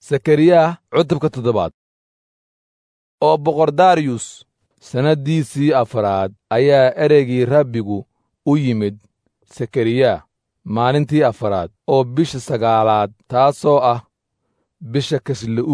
sakariya cutubka toddobaad oo boqor dariyus sannaddiisii afaraad ayaa ereygii rabbigu u yimid sakariya maalintii afaraad oo bisha sagaalaad taasoo ah bisha kaslu'u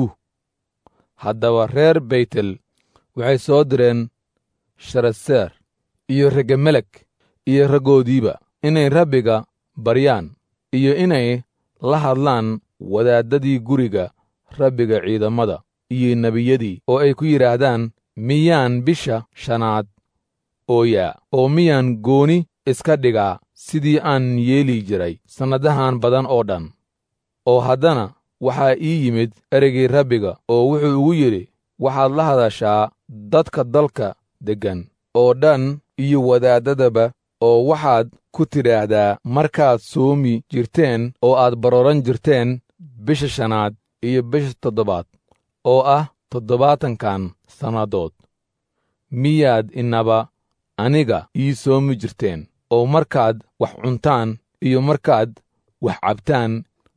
haddaba reer beytel waxay soo direen sharaseer iyo regemelek iyo raggoodiiba inay rabbiga baryaan iyo inay la hadlaan wadaaddadii guriga rabbiga ciidamada iyo nebiyadii oo ay ku yidhaahdaan miyaan bisha shanaad ooyaa oo miyaan gooni iska dhigaa sidii aan yeeli jiray sannadahan badan oo dhan oo haddana waxaa ii yimid ereygii rabbiga oo wuxuu igu yidhi waxaad la hadashaa dadka dalka deggan oo dhan iyo wadaaddadaba oo waxaad ku tidhaahdaa markaad soomi jirteen oo aad barooran jirteen bisha shanaad iyo bisha toddobaad oo ah toddobaatankan sannadood miyaad inaba aniga ii soomi jirteen oo markaad wax cuntaan iyo markaad wax cabtaan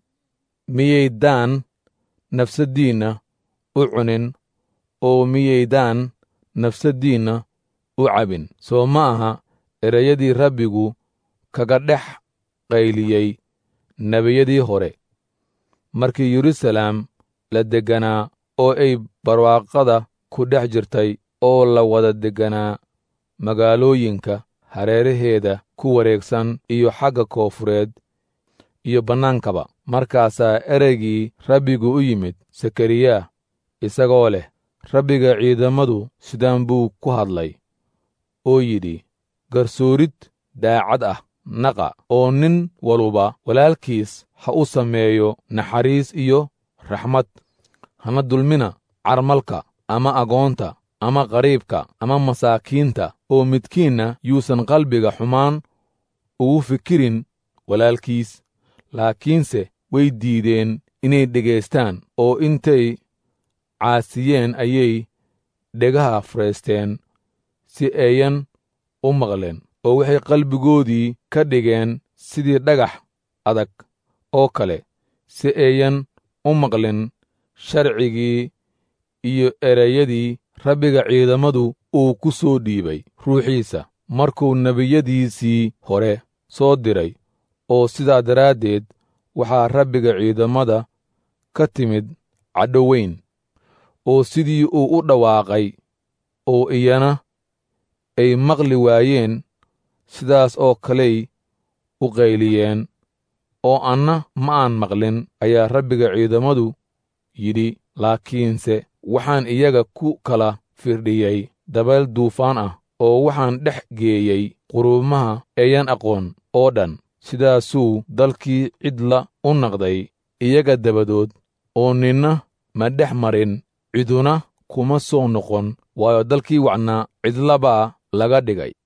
miyaydaan nafsaddiinna u cunin oo miyaydaan nafsaddiinna u cabin soo ma aha ereyadii rabbigu kaga dhex qayliyey nebiyadii hore markii yeruusalaam la degganaa oo ay barwaaqada ku dhex jirtay oo la wada degganaa magaalooyinka hareeraheeda ku wareegsan iyo xagga koofureed iyo bannaankaba markaasaa ereygii rabbigu u yimid sakariya isagoo leh rabbiga ciidamadu sidaan buu ku hadlay oo yidhi garsoorid daacad ah naqa oo nin waluba walaalkiis ha u sameeyo naxariis iyo raxmad hana dulmina carmalka ama agoonta ama qariibka ama masaakiinta oo midkiinna yuusan qalbiga xumaan ugu fikirin walaalkiis laakiinse way diideen inay dhegaystaan oo intay caasiyeen ayay dhegaha faraysteen si ayan u maqleen oo waxay qalbigoodii ka dhigeen sidii dhagax adag oo kale si ayan u maqlin sharcigii iyo ereyadii rabbiga ciidamadu uu ku soo dhiibay ruuxiisa markuu nebiyadiisii hore soo diray oo sidaa daraaddeed waxaa rabbiga ciidamada ka timid cadho weyn oo sidii uu u dhawaaqay oo iyana ay maqli waayeen sidaas oo kaley u qayliyeen oo anna ma aan maqlin ayaa rabbiga ciidamadu yidhi laakiinse waxaan iyaga ku kala firdhiyey dabeel duufaan ah oo waxaan dhex geeyey quruumaha eeyan aqoon oo dhan sidaasuu dalkii cidla u naqday iyaga dabadood oo ninna ma dhex marin ciduna kuma soo noqon waayo dalkii wacnaa cidlabaa laga dhigay